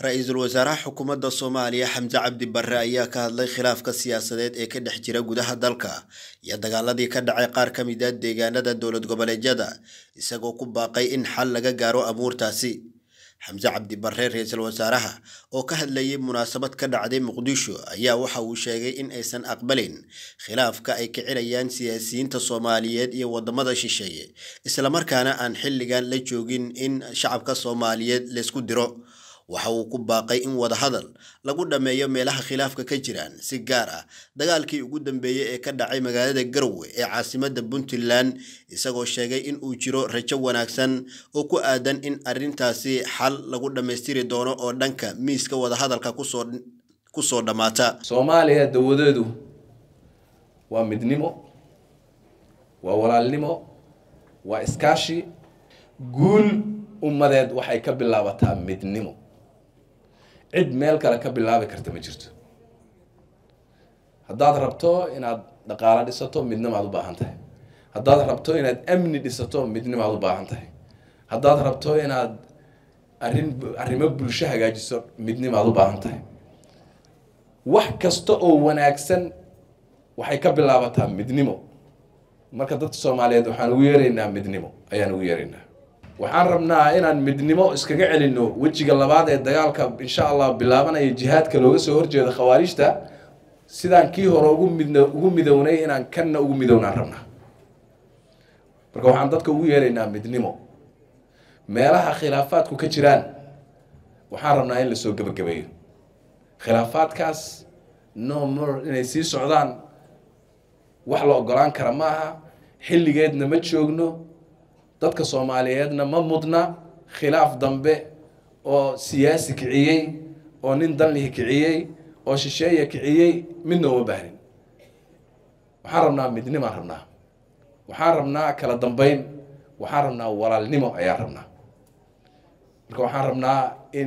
ra-iisul wasaaraha xukuumadda soomaaliya xamse cabdi barre ayaa ka hadlay khilaafka siyaasadeed ee ka dhex jira gudaha dalka iyo dagaaladii ka dhacay qaar ka mid a deegaanada dowlad goboleedyada isagoo ku baaqay in xal laga gaaro abuurtaasi xamse cabdi barre ra-iisul wasaaraha oo ka hadlayay munaasabad ka dhacday muqdisho ayaa waxa uu sheegay in aysan aqbalin khilaafka ay kicinayaan siyaasiyiinta soomaaliyeed iyo wadamada shisheeye islamarkaana aan xilligan la joogin in shacabka soomaaliyeed laysku diro waxa uu ku baaqay in wadahadal lagu dhammeeyo meelaha khilaafka ka jiraan si gaar ah dagaalkii ugu dambeeyey ee ka dhacay magaalada garowe ee caasimadda puntland isagoo sheegay in uu jiro rajo wanaagsan oo ku aadan in arrintaasi xal lagu dhammaystiri doono oo dhanka miiska wadahadalka kusoo kusoo dhammaata soomaaliya dawadeedu waa midnimo waa walaalnimo waa iskaashi guul ummadeed waxay ka bilaabataa midnimo cid meel kale ka bilaabi karta ma jirto haddaad rabto inaad dhaqaalo dhisato midnimaad u baahan tahay haddaad rabto inaad amni dhisato midnimaad u baahan tahay haddaad rabto inaad arrin arrimo bulsho hagaajiso midnimaad u baahan tahay wax kasta oo wanaagsan waxay ka bilaabataa midnimo marka dadka soomaaliyeed waxaan ugu yeeraynaa midnimo ayaan ugu yeeraynaa waxaan rabnaa inaan midnimo iskaga celinno wejiga labaad ee dagaalka insha allah bilaabanaya jihaadka looga soo horjeeda khawaarijta sidaan kii hore ugu mid ugu midownay inaan kanna ugu midownaan rabnaa marka waxaan dadka ugu yeeraynaa midnimo meelaha khilaafaadku ka jiraan waxaan rabnaa in lasoo gebagabeeyo khilaafaadkaas no more inay sii socdaan wax la ogolaan kara ma aha xilligeedna ma joogno dadka soomaaliyeedna ma mudna khilaaf dambe oo siyaasi kiciyey oo nin danlihi kiciyey oo shisheeya kiciyey midna uma baahnin waxaan rabnaa midnimaan rabnaa waxaan rabnaa kala dambeyn waxaan rabnaa walaalnimo ayaan rabnaa marka waxaan rabnaa in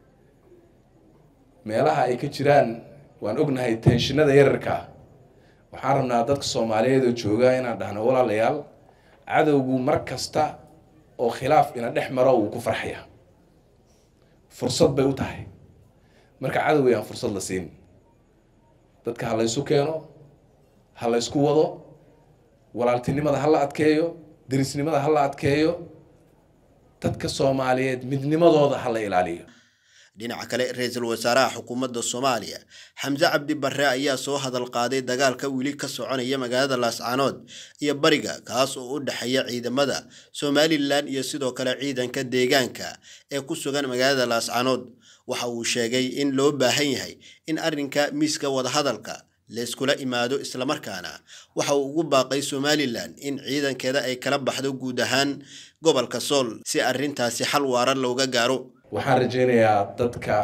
meelaha ay ka jiraan waan ognahay tenshinada yararkaa waxaan rabnaa dadka soomaaliyeed oo jooga inaan dhahno walaalayaal cadowgu mar kasta oo khilaaf ina dhex maro wuu ku farxaya fursad bay u tahay marka cadowgay aan fursad la siin dadka ha laysu keeno ha laysku wado walaaltinimada ha la adkeeyo derisnimada ha la adkeeyo dadka soomaaliyeed midnimadooda ha la ilaaliyo dhinaca kale ra-iisul wasaaraha xukuumadda soomaaliya xamse cabdi barre ayaa soo hadal qaaday dagaalka weli ka soconaya magaalada laascaanood iyo bariga kaas oo u dhexeeya ciidamada somalilan iyo sidoo kale ciidanka deegaanka ee ku sugan magaalada laascaanood waxa uu sheegay in loo baahan yahay in arrinka miiska wadahadalka layskula imaado islamarkaana waxa uu ugu baaqay somalilan in ciidankeeda ay kala baxdo guud ahaan gobolka sool si arrintaasi xal waara looga gaaro waxaan rajaynayaa dadka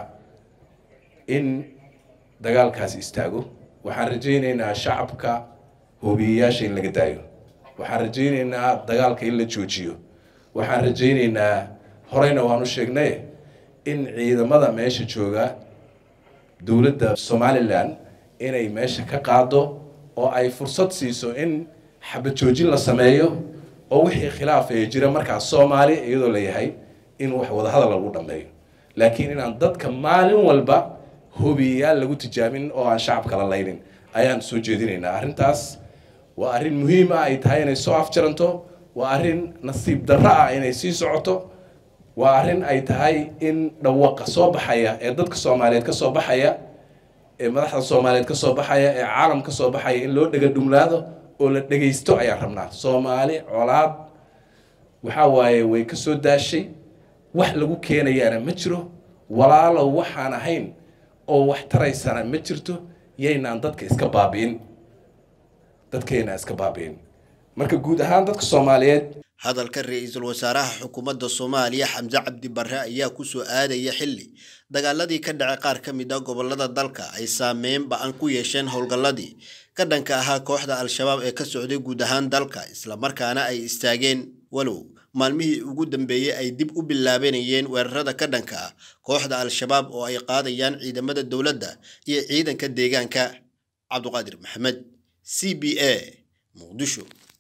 in dagaalkaasi istaago waxaan rajaynaynaa shacabka hoobiyeyaasha in laga daayo waxaan rajaynaynaa dagaalka in la joojiyo waxaan rajaynaynaa horeyna waanu sheegnay in ciidamada meesha jooga dowladda somalilan inay meesha ka qaado oo ay fursad siiso in xabad joojin la sameeyo oo wixii khilaaf ee jira markaas soomaali iyadoo la yahay in wax wadahadal lagu dhameeyo laakiin inaan dadka maalin walba hobiyayaal lagu tijaabin oo aan shacabka la laynin ayaan soo jeedinaynaa arrintaas waa arrin muhiim ah ay tahay inay soo afjaranto waa arrin nasiib darro ah inay sii socoto waa arrin ay tahay in dhawaqa soo baxaya ee dadka soomaaliyeed ka soo baxaya ee madaxda soomaaliyeed ka soo baxaya ee caalam ka soo baxaya in loo dhega dhumlaado oo la dhegaysto ayaan rabnaa soomaali colaad waxaa waaye way ka soo daashay wax lagu keenayaana ma jiro walaalow waxaan ahayn oo wax taraysana ma jirto yaynaan dadka iska baabi'in dadkaynaan iska baabi'in marka guud ahaan dadka soomaaliyeed hadalka ra-iisul wasaaraha xukuumadda soomaaliya xamse cabdi barre ayaa kusoo aadaya xilli dagaaladii ka dhacay qaar ka mid a gobolada dalka ay saameyn ba-an ku yeesheen howlgalladii ka dhanka ahaa kooxda al-shabaab ee ka socday guud ahaan dalka islamarkaana ay istaageen walow maalmihii ugu dambeeyey ay dib u bilaabanayeen weerarada ka dhanka ah kooxda al-shabaab oo ay qaadayaan ciidamada dowladda iyo ciidanka deegaanka cabduqaadir maxamed c b a muqdisho